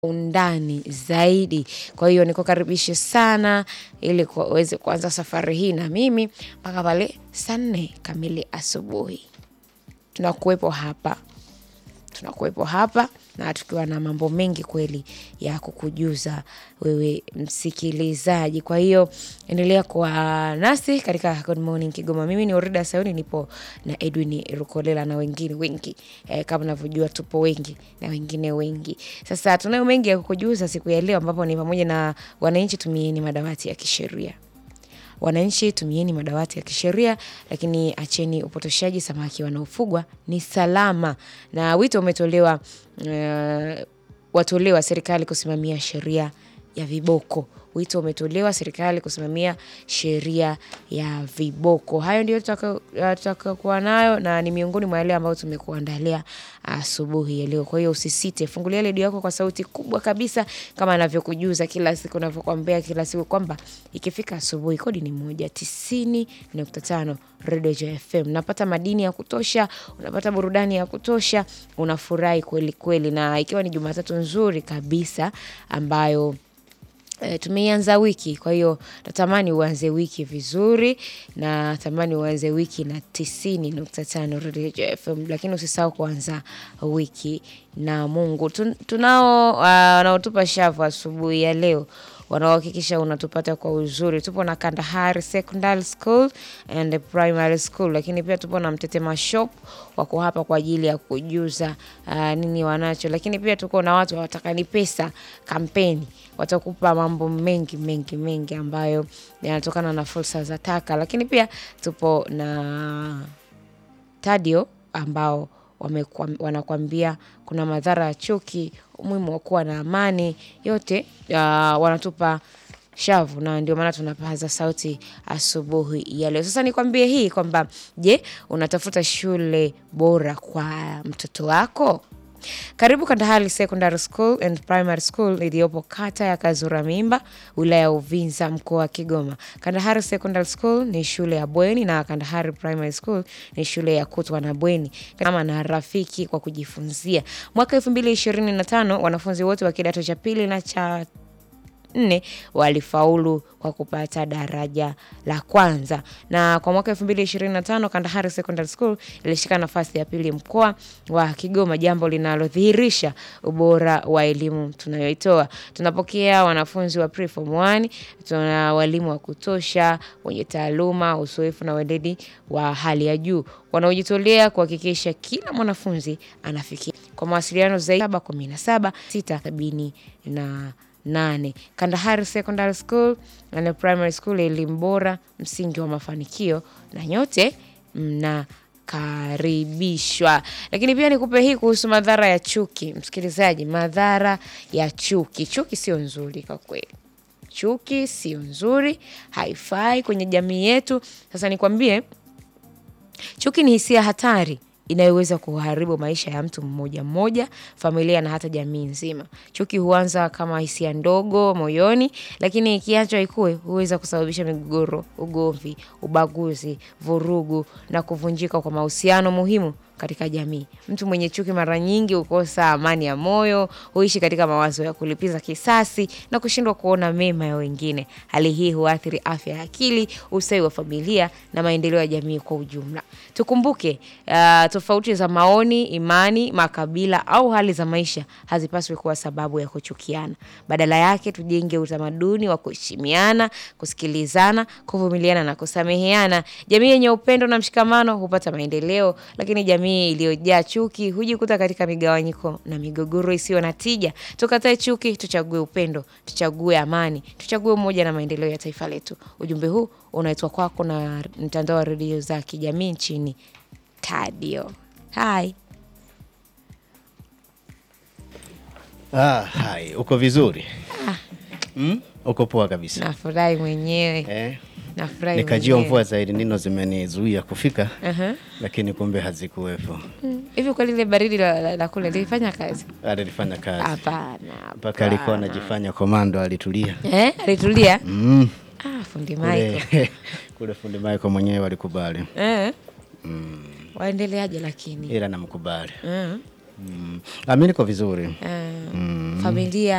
undani zaidi. Kwa hiyo nikukaribishe sana ili kwa- uweze kuanza safari hii na mimi mpaka pale saa nne kamili asubuhi. Tunakuwepo hapa, tunakuwepo hapa na tukiwa na mambo mengi kweli ya kukujuza wewe msikilizaji. Kwa hiyo endelea kuwa nasi katika Good Morning Kigoma. Mimi ni Orida Sayuni, nipo na Edwin Rukolela na wengine wengi eh, kama unavyojua tupo wengi na wengine wengi. Sasa tunayo mengi ya kukujuza siku ya leo, ambapo ni pamoja na wananchi tumieni madawati ya kisheria Wananchi tumieni madawati ya kisheria, lakini acheni upotoshaji. Samaki wanaofugwa ni salama, na wito umetolewa eh, watolewa serikali kusimamia sheria ya viboko. Wito umetolewa serikali kusimamia sheria ya viboko. Hayo ndio tutakakuwa nayo na ni miongoni mwa yale ambayo tumekuandalia asubuhi ya leo. Kwa hiyo usisite, fungulia redio yako kwa sauti kubwa kabisa, kama anavyokujuza kila siku, navyokwambia kila siku kwamba ikifika asubuhi kodi ni moja tisini nukta tano Redio Joy FM. Unapata madini ya kutosha, unapata burudani ya kutosha, unafurahi kweli kweli, na ikiwa ni Jumatatu nzuri kabisa ambayo E, tumeianza wiki. Kwa hiyo natamani uanze wiki vizuri, na natamani uanze wiki na tisini nukta tano Radio FM, lakini usisahau kuanza wiki na Mungu. Tun- Tunao ah, wanaotupa shavu asubuhi ya leo wanaohakikisha unatupata kwa uzuri. Tupo na Kandahari Secondary School and Primary School, lakini pia tupo na Mtetema Shop, wako hapa kwa ajili ya kujuza ah, nini wanacho, lakini pia tuko na watu hawatakani pesa kampeni, watakupa mambo mengi mengi mengi ambayo yanatokana na fursa za taka, lakini pia tupo na Tadio ambao wamekwam- wanakwambia kuna madhara ya chuki, umuhimu wa kuwa na amani, yote ya, wanatupa shavu na ndio maana tunapaza sauti asubuhi ya leo. Sasa nikwambie hii kwamba je, unatafuta shule bora kwa mtoto wako? Karibu Kandahari Secondary School and Primary School iliyopo kata ya Kazura Mimba, wilaya ya Uvinza, mkoa wa Kigoma. Kandahari Secondary School ni shule ya bweni na Kandahari Primary School ni shule ya kutwa na bweni kama na rafiki kwa kujifunzia. Mwaka 2025 wanafunzi wote wa kidato cha pili na cha nne walifaulu kwa kupata daraja la kwanza, na kwa mwaka 2025 Kandahari Secondary School ilishika nafasi ya pili mkoa wa Kigoma, jambo linalodhihirisha ubora wa elimu tunayoitoa. Tunapokea wanafunzi wa preform 1, tuna walimu wa kutosha wenye taaluma, uzoefu na weledi wa hali ya juu wanaojitolea kuhakikisha kila mwanafunzi anafikia. Kwa mawasiliano zaidi 717 670 na nane. Kandahari Secondary School and Primary School, elimu bora, msingi wa mafanikio, na nyote mnakaribishwa. Lakini pia nikupe hii kuhusu madhara ya chuki, msikilizaji, madhara ya chuki. Chuki sio nzuri kwa kweli. Chuki sio nzuri, haifai kwenye jamii yetu. Sasa nikwambie, chuki ni hisia hatari inayoweza kuharibu maisha ya mtu mmoja mmoja, familia na hata jamii nzima. Chuki huanza kama hisia ndogo moyoni, lakini ikiachwa ikue huweza kusababisha migogoro, ugomvi, ubaguzi, vurugu na kuvunjika kwa mahusiano muhimu katika jamii. Mtu mwenye chuki mara nyingi hukosa amani ya moyo, huishi katika mawazo ya kulipiza kisasi na kushindwa kuona mema ya wengine. Hali hii huathiri afya ya akili, ustawi wa familia na maendeleo ya jamii kwa ujumla. Tukumbuke uh, tofauti za maoni, imani, makabila au hali za maisha hazipaswi kuwa sababu ya kuchukiana. Badala yake, tujenge utamaduni wa kuheshimiana, kusikilizana, kuvumiliana na kusameheana. Jamii yenye upendo na mshikamano hupata maendeleo, lakini jamii iliyojaa chuki hujikuta katika migawanyiko na migogoro isiyo na tija. Tukatae chuki, tuchague upendo, tuchague amani, tuchague umoja na maendeleo ya taifa letu. Ujumbe huu unaitwa kwako na mtandao wa redio za kijamii nchini Tadio. Hai. Ah, hai, uko vizuri mm? Uko poa kabisa Nafurahi mwenyewe. eh? Nafurahi Nikajua mwenyewe. mvua zaidi nino zimenizuia kufika Aha. lakini kumbe hazikuwepo. Mm. Hivi kwa lile baridi la, la, la kule lilifanya kazi? Alifanya kazi Hapana. mpaka alikuwa anajifanya komando, alitulia Eh, alitulia? mm. Ah, fundi Michael. kule, kule fundi Michael mwenyewe walikubali Eh. mm. Waendeleaje lakini? ila namkubali Mm. mm. Ah, mi niko vizuri Eh, mm. Familia